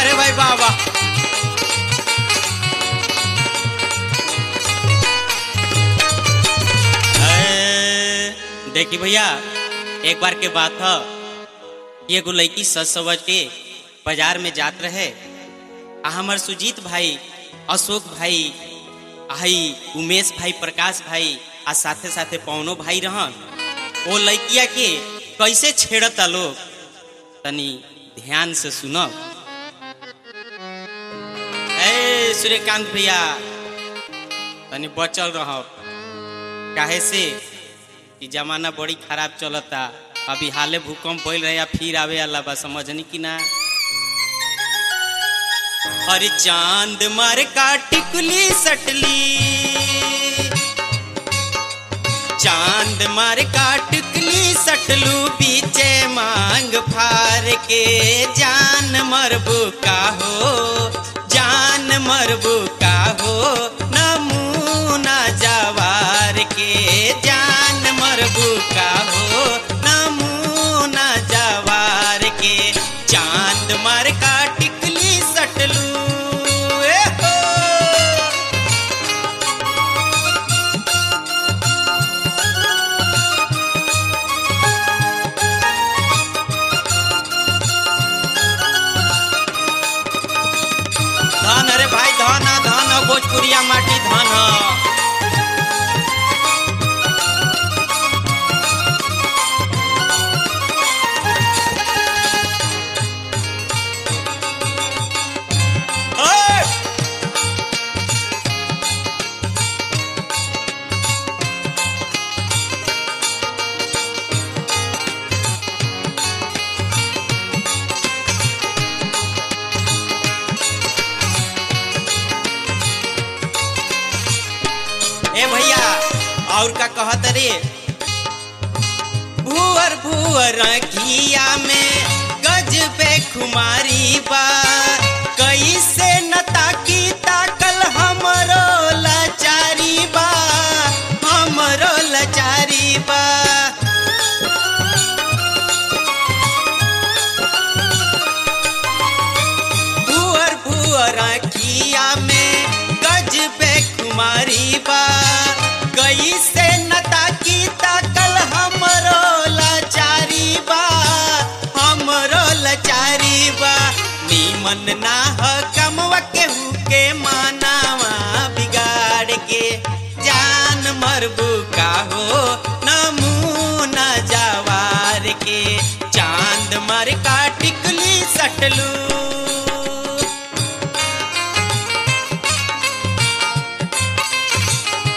वाह रे भाई वाह वाह ए, देखी भैया एक बार के बात है कि एगो लड़की सज सवज के बाजार में जात रहे आ हमर सुजीत भाई अशोक भाई आई उमेश भाई प्रकाश भाई आ साथे साथे पवनो भाई रहन वो लड़किया के कैसे छेड़ता लोग तनी ध्यान से सुनो ए सूर्यकांत भैया तनी बचल रहो काहे से कि जमाना बड़ी खराब चलता अभी हाले भूकंप भइल रहे या फिर आवे अल्लाह बा समझनी कि ना अरे चांद मार का टिकुली सटली चांद मार का टिकली सटलू बीचे मांग फार के जान मरबू का हो जान मरबू का हो नमूना जवार के जान मरबू का हो नमूना जवार के चांद मार का टिकली सटलू ए हो धन अरे भाई धन ह, धन ह, भोजपुरिया माटी धन ह। ओए! ए भैया और का कहत रे भूअर भूअर घिया में गज पे खुमारी बा कैसे न ताकी ताकल हमरो लाचारी बा हमरो लाचारी बा भूअर भूअर किया में गज पे कुमारी बा गई से नता की ताकल हमरो लाचारी बा हमरो लाचारी बा नीमन ना ह कमवा केहू के मानावा बिगाड़ के जान मरबू का हो नमूना जवार के चांद मर का टिकली सटलू